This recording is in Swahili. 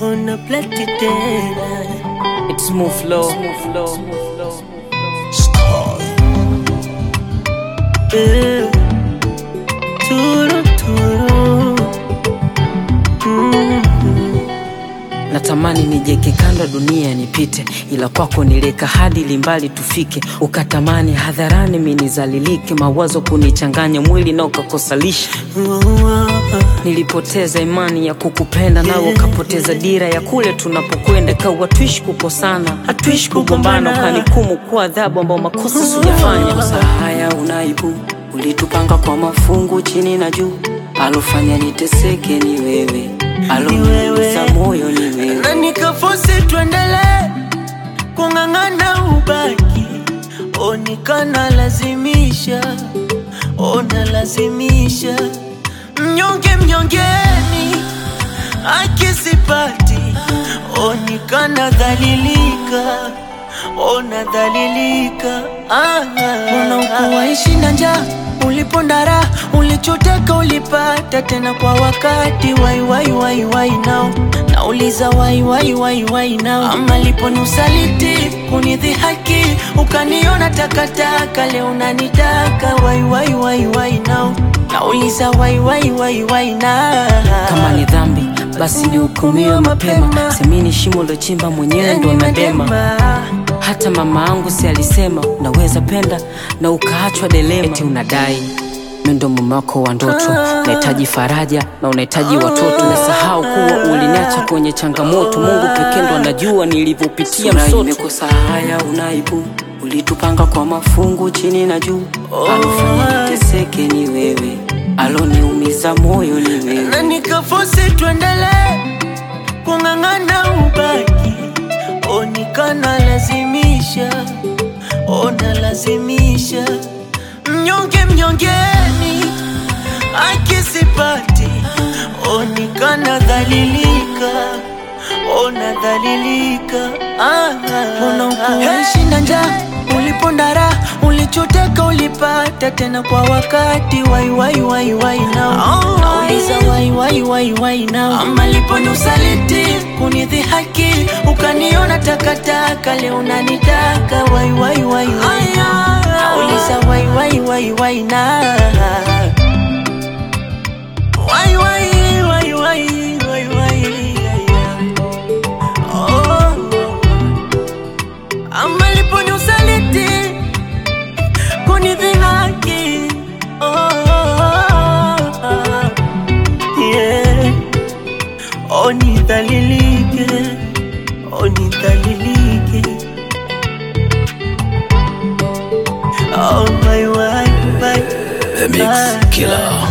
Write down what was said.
ona plati tena It's move flow. Move flow. Move flow. Eh, turu turu Mm. Natamani nijeke kando dunia nipite, ila kwako nileka hadi limbali tufike. Ukatamani hadharani minizalilike, mawazo kunichanganya mwili na ukakosalisha. Nilipoteza imani ya kukupenda, nawe ukapoteza dira ya kule tunapokwenda. Kawa tuishi kukosana, hatuishi kugombana, ukanikumu kwa adhabu ambao makosa sijafanya. Kosa haya unaibu, ulitupanga kwa mafungu chini na juu, alofanya niteseke ni wewe, aloniumiza moyo ni wewe. na nikafosi tuendelee kung'ang'ana ubaki onikana lazimisha ona lazimisha mnyonge mnyongeni akisipati onikana dhalilika ona dhalilika ah, ona ukuwaishi na njaa ulipondara ulichotaka ulipata tena kwa wakati wai wai wai wai nao nauliza wai wai wai wai nao ama liponiusaliti kunidhihaki ukaniona takataka leo unanitaka wai wai wai wai nao nauliza wai wai wai wai na kama ni dhambi basi nihukumiwe mapema semini shimo lochimba mwenyewe ndo nadema hata mama angu si alisema unaweza penda na ukaachwa delema eti unadai mi ndo mume wako wa ndoto unahitaji faraja na unahitaji watoto umesahau kuwa uliniacha kwenye changamoto mungu pekee ndo anajua nilivyopitia msoto imekosa haya unaibu ulitupanga kwa mafungu chini na juu alofanya niteseke ni wewe aloniumiza moyo ni wewe na nikafosi tuendelee kung'ang'ana ubaki onikana lazimisha ona lazimisha mnyonge mnyongeni akisipati onikana dhalilika ona dhalilika ah, ona ukuishi na njaa ulipondara ulichotaka ulipata tena kwa wakati wai wai wai wai nao nauliza wai wai wai wai nao ama liponiusaliti kunidhihaki ukaniona takataka leo unanitaka wai wai wai wai nauliza wai wai wai wai na wai wai wai wai wai wai oh. ama liponiusaliti kunidhihaki oh, yeah. onidhalilike onidhalilike oh, my, my, my, The Mix my. Killer.